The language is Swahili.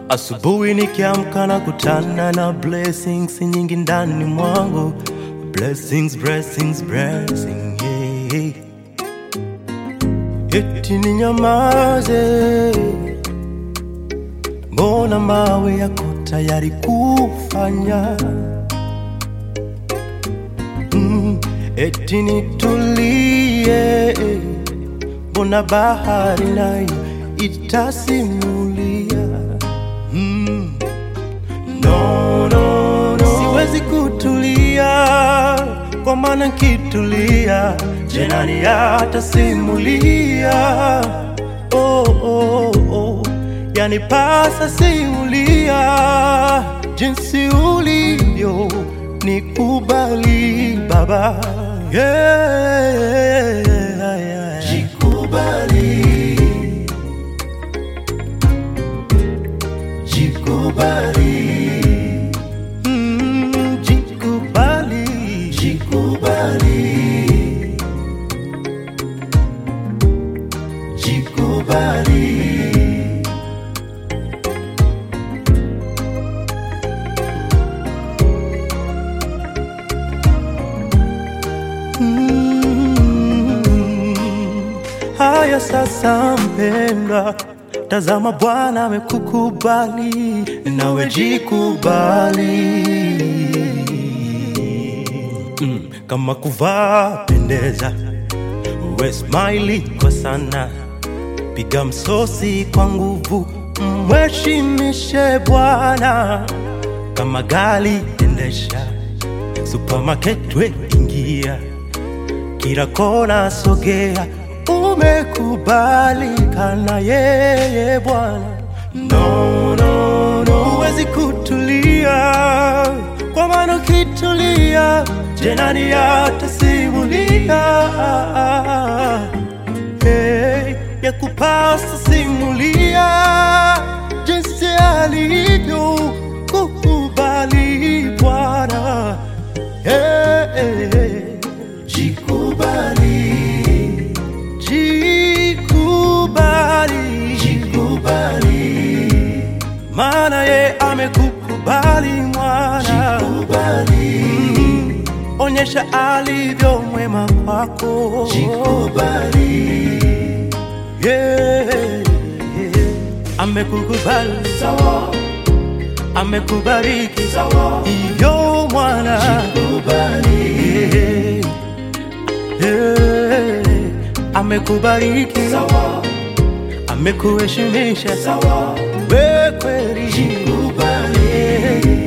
Asubuhi nikiamka na kutana na blessings nyingi ndani mwangu, blessings, blessings, blessings, yeah. Eti ninyamaze, mbona mawe yako tayari kufanya mm, eti nitulie, mbona bahari nayo itasimulia mm. No, no, no. Siwezi kutulia kwa maana nkitulia jenani atasimulia oh, oh, oh. Yani pasa simulia jinsi ulivyo nikubali baba yeah, yeah. Jikubali, jikubali, mm, jikubali, jikubali, jikubali. Mm. Haya sasa, mpendwa, tazama Bwana amekukubali, nawe jikubali. Mm. Kama kuvaa pendeza, uwe smile kwa sana, piga msosi kwa nguvu, mheshimishe Bwana. Kama gari endesha, supermarket we ingia kila kona sogea, umekubalika na yeye Bwana. No, no, no, huwezi kutulia, kwa maana ukitulia jenani atasimulia hey, ya kupasa simulia jinsi alivyo kukubali Bwana hey, hey, hey. Jikubali, jikubali, jikubali, maana ye amekukubali mwana. Jikubali, mm, onyesha alivyo mwema kwako. Jikubali, yeah, yeah. amekukubali sawa, amekubariki sawa, iyo mwana. Jikubali, yeah. Yeah, amekubariki sawa, amekuheshimisha sawa, we kweli jikubali,